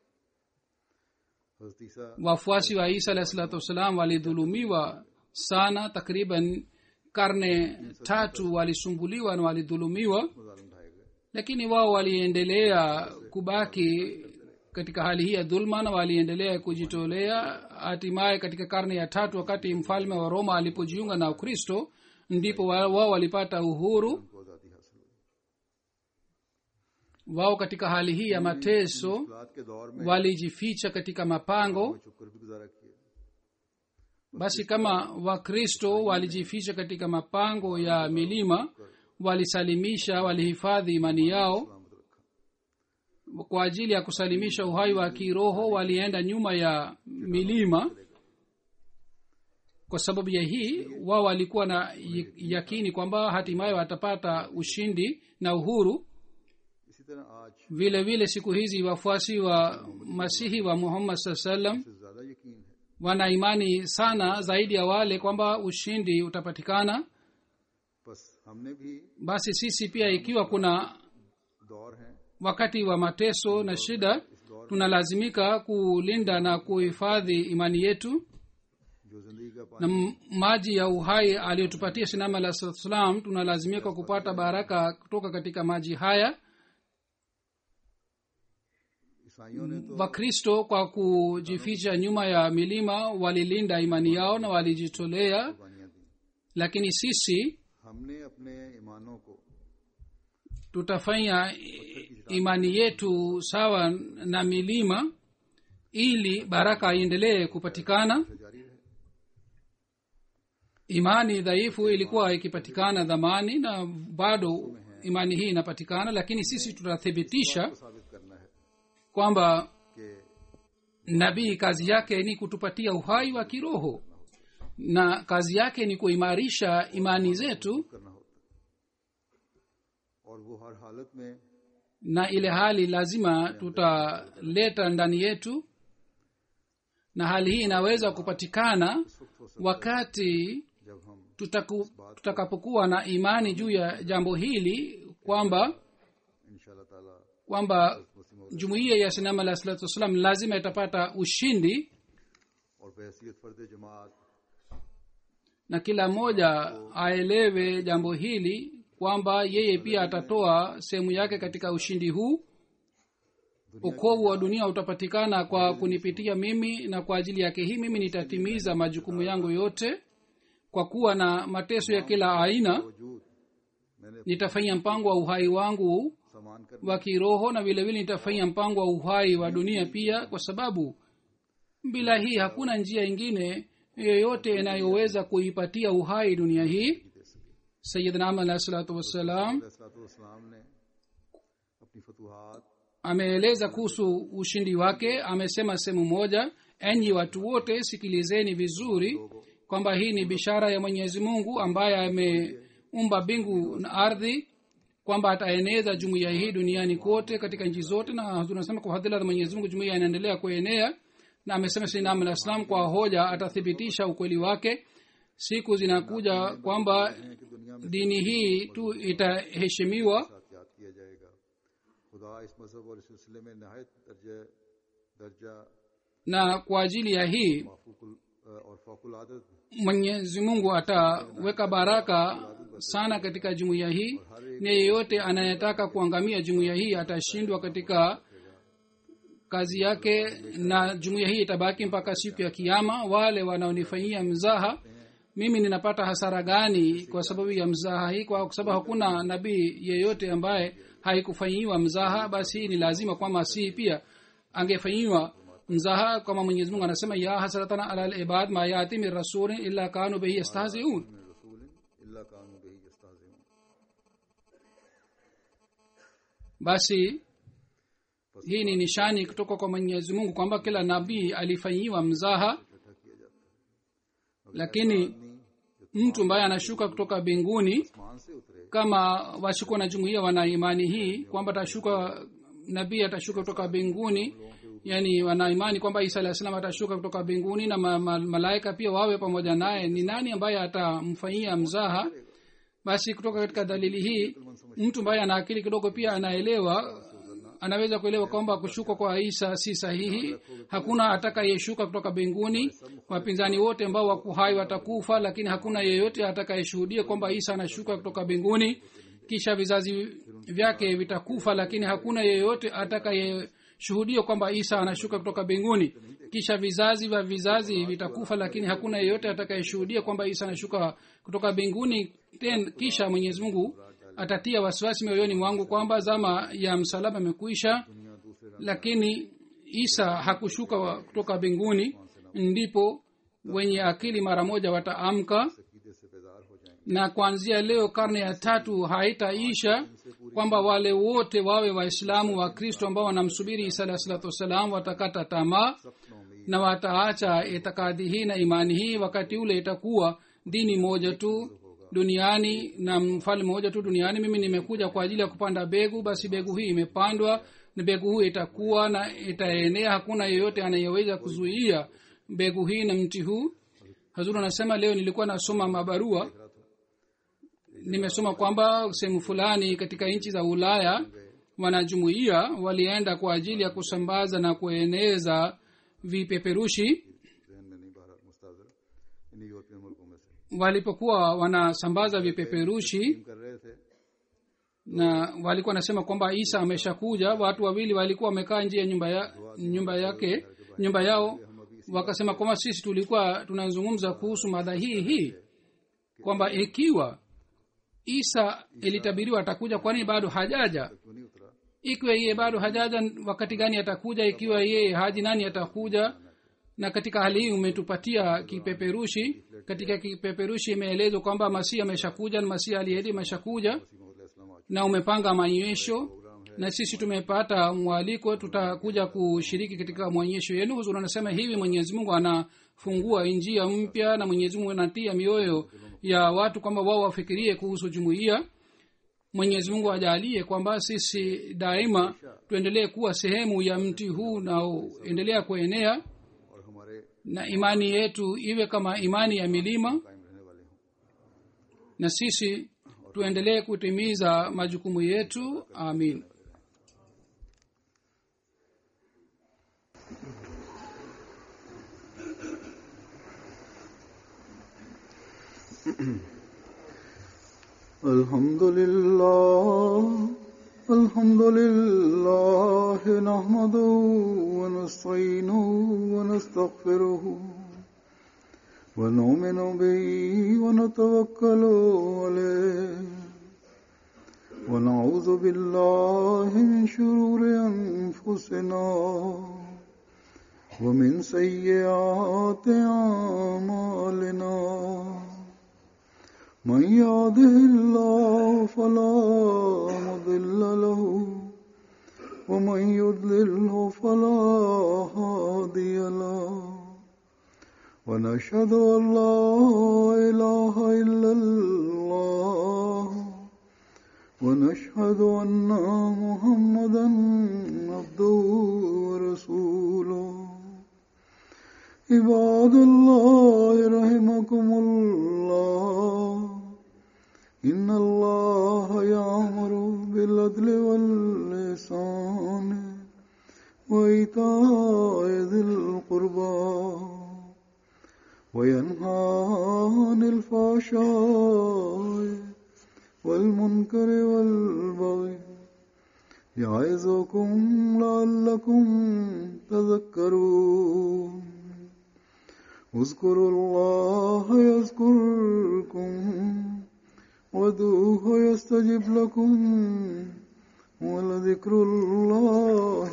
हजरत ईसा wafuasi wa isa alahi salatu wassalam walidhulumiwa sana takriban karne tatu walisumbuliwa na walidhulumiwa मुजालिम ढाए गए lakini wao waliendelea kubaki katika hali hii ya dhulma na waliendelea kujitolea hatimaye katika karne ya tatu wakati mfalme wa roma alipojiunga na ukristo ndipo wa- wao walipata uhuru उनको आज़ादी हासिल हुई wao katika hali hii ya mateso मुश्किलात के दौर में walijificha katika mapango छुप कर भी गुजारा किया basi kama wakristo walijificha katika mapango ya milima walisalimisha walihifadhi imani yao सलामत रखा kwa ajili ya kusalimisha uhai wa kiroho walienda nyuma ya milima kwa sababu ya hii wao walikuwa na y- yakini kwamba hatimaye watapata ushindi na uhuru इसी तरह आज vile vile siku hizi wafuasi wa masihi wa muhammad saa salam से ज्यादा यकीन है wana imani sana zaidi ya wale kwamba ushindi utapatikana बस हमने भी basi sisi pia ikiwa kuna दौर हैं wakati wa mateso na shida tunalazimika kulinda na kuhifadhi imani yetu जो जिंदगी का na पानी m- maji ya uhai aliyotupatia sinama la salam tunalazimika kupata baraka kutoka katika maji haya ईसाइयों ने तो wakristo kwa kujificha nyuma ya milima walilinda imani yao na walijitolea कुर्बानियां दी lakini sisi हमने अपने ईमानों को tutafanya imani yetu sawa na milima ili baraka iendelee kupatikana जारी रहे imani dhaifu ilikuwa ikipatikana dhamani na bado imani hii inapatikana lakini sisi tutathibitisha को साबित करना है kwamba कि nabii kazi yake ni kutupatia uhai wa kiroho na kazi yake ni kuimarisha imani zetu करना होता है और वो हर हालत में na ile hali lazima tutaleta ndani yetu na hali hii inaweza kupatikana इस वक्त हो सकता wakati है जब हम tutaku, tutakapokuwa na imani juu ya jambo hili kwamba इंशाल्लाह ताला kwamba मुस्लिम jumuiya ya sinama alah salatu wassalam lazima itapata ushindi और बहसीत फर्द जमात na kila mmoja aelewe jambo hili kwamba yeye pia atatoa sehemu yake katika ushindi huu ukovu wa dunia utapatikana kwa kunipitia mimi na kwa ajili yake hii mimi nitatimiza majukumu yangu yote kwa kuwa na mateso ya kila aina वजूद मैंने nitafanya mpango wa uhai wangu समान कर wa kiroho na vile vile nitafanya mpango wa uhai wa dunia pia kwa sababu bila hii hakuna njia ingine yoyote inayoweza kuipatia uhai dunia hii sayidnam alahi salatu wassalam सलाम ने अपनी फतूहात ameeleza kuhusu ushindi wake amesema sehemu moja enyi watu wote sikilizeni vizuri kwamba hii ni bishara ya mwenyezi mungu ambaye ameumba mbingu na ardhi kwamba ataeneza jumuiya hii duniani kote katika nchi zote na tunasema kwa hadhila za mwenyezi mungu jumuiya inaendelea kuenea na amesema sinam alah salam kwa hoja atathibitisha ukweli wake siku zinakuja kwamba कि दुनिया में dini hii tu itaheshimiwa साथ याद किया जाएगा खुदा इस मजहब और इस सिलसिले में नहायत दर्जा दर्जा na kwa ajili ya hii माफूकुल और फौकुल आदत mwenyezi mungu ataweka baraka sana katika jumuiya hii na yeyote anayetaka kuangamia jumuiya hii atashindwa katika kazi yake na jumuiya hii itabaki mpaka siku ya kiama wale wanaonifanyia mzaha mimi ninapata hasara gani kwa sababu ya mzaha hii kwa sababu hakuna nabii yeyote ambaye haikufanyiwa mzaha basi hii ni lazima kwamba si pia angefanyiwa mzaha kama mwenyezi mungu anasema ya hasratana ala libad ma yati min rasulin illa kanu bihi yastahziun में रसूल इल्ला कानू बही यस्ताज़िऊन basi hii ni nishani kutoka kwa mwenyezi mungu kwamba kila nabii alifanyiwa mzaha lakini mtu ambaye anashuka kutoka mbinguni मान से उतरे kama washukua na jumuiya wana imani hii kwamba atashuka nabii atashuka kutoka mbinguni yani wana imani kwamba isa alah salam atashuka kutoka mbinguni na ma, ma, malaika pia wawe pamoja naye ni nani ambaye atamfanyia mzaha basi kutoka katika dalili hii mtu ambaye ana akili kidogo pia anaelewa anaweza kuelewa kwamba kushuka kwa isa si sahihi hakuna atakayeshuka kutoka mbinguni wapinzani wote ambao wako hai watakufa lakini hakuna yeyote atakayeshuhudia kwamba isa anashuka kutoka mbinguni kisha vizazi vyake vitakufa lakini hakuna yeyote atakaye shuhudio kwamba isa anashuka kutoka mbinguni kisha vizazi vya vizazi vitakufa lakini hakuna yeyote atakayeshuhudia kwamba isa anashuka kutoka mbinguni ten kisha mwenyezi mungu atatia wasiwasi mioyoni mwangu kwamba zama ya msalaba imekuisha lakini isa hakushuka wa- kutoka mbinguni ndipo wenye akili mara moja wataamka अकीदे से बेदार हो जाएंगे na kuanzia leo karne ya tatu haitaisha kwamba wale wote wawe waislamu wa kristo ambao wanamsubiri isa alah salatu wassalam watakata tamaa na wataacha itikadi hii na imani hii wakati ule itakuwa dini moja tu duniani na mfalme moja tu duniani mimi nimekuja kwa ajili ya kupanda begu basi begu hii imepandwa na begu hii itakuwa na itaenea hakuna yeyote anayeweza kuzuia begu hii na mti huu hazuru anasema leo nilikuwa nasoma mabarua nimesoma kwamba sehemu fulani katika nchi za ulaya wanajumuia walienda kwa ajili ya kusambaza na kueneza vipeperushi जहन में नहीं बाहर मुस्ताजर in European मुल्कों में से walipokuwa wanasambaza vipeperushi कर रहे थे na walikuwa wanasema kwamba isa ameshakuja watu wawili walikuwa wamekaa nje ya nyumba, ya, nyumba yake nyumba yao wakasema kwamba sisi tulikuwa tunazungumza kuhusu mada hii hii kwamba ikiwa isa ilitabiriwa atakuja kwani bado hajaja क्यों नहीं उतरा ikiwa yeye bado hajaja wakati gani atakuja ikiwa yeye haji nani atakuja na katika hali hii umetupatia kipeperushi katika kipeperushi imeelezwa kwamba masihi ameshakuja na masihi aliahidi ameshakuja Mohammad इस्लाम आ na umepanga maonyesho na sisi tumepata mwaliko tutakuja kushiriki katika maonyesho yenu huzuri anasema hivi mwenyezi mungu anafungua njia mpya na mwenyezi mungu anatia mioyo ya watu kwamba wao wafikirie kuhusu jumuiya mwenyezi mungu ajalie kwamba sisi daima tuendelee kuwa sehemu ya mti huu unaoendelea kuenea और हमारे na imani yetu iwe kama imani ya milima कायम रहने वाले हों na sisi tuendelee kutimiza majukumu yetu amin الحمد لله الحمد لله نحمده ونستعينه ونستغفره ونؤمن به ونتوكل عليه ونعوذ بالله من شرور أنفسنا ومن سيئات أعمالنا من يهده الله فلا مضل له ومن يضلله فلا هادي له ونشهد ان لا اله الا الله ونشهد ان محمدا عبده ورسوله عباد الله رحمكم الله إن الله يأمر بالعدل واللسان وإيتاء ذي القربى وينهى عن الفحشاء والمنكر والبغي يعظكم لعلكم تذكرون اذكروا الله يذكركم وادعوه يستجب لكم ولذكر الله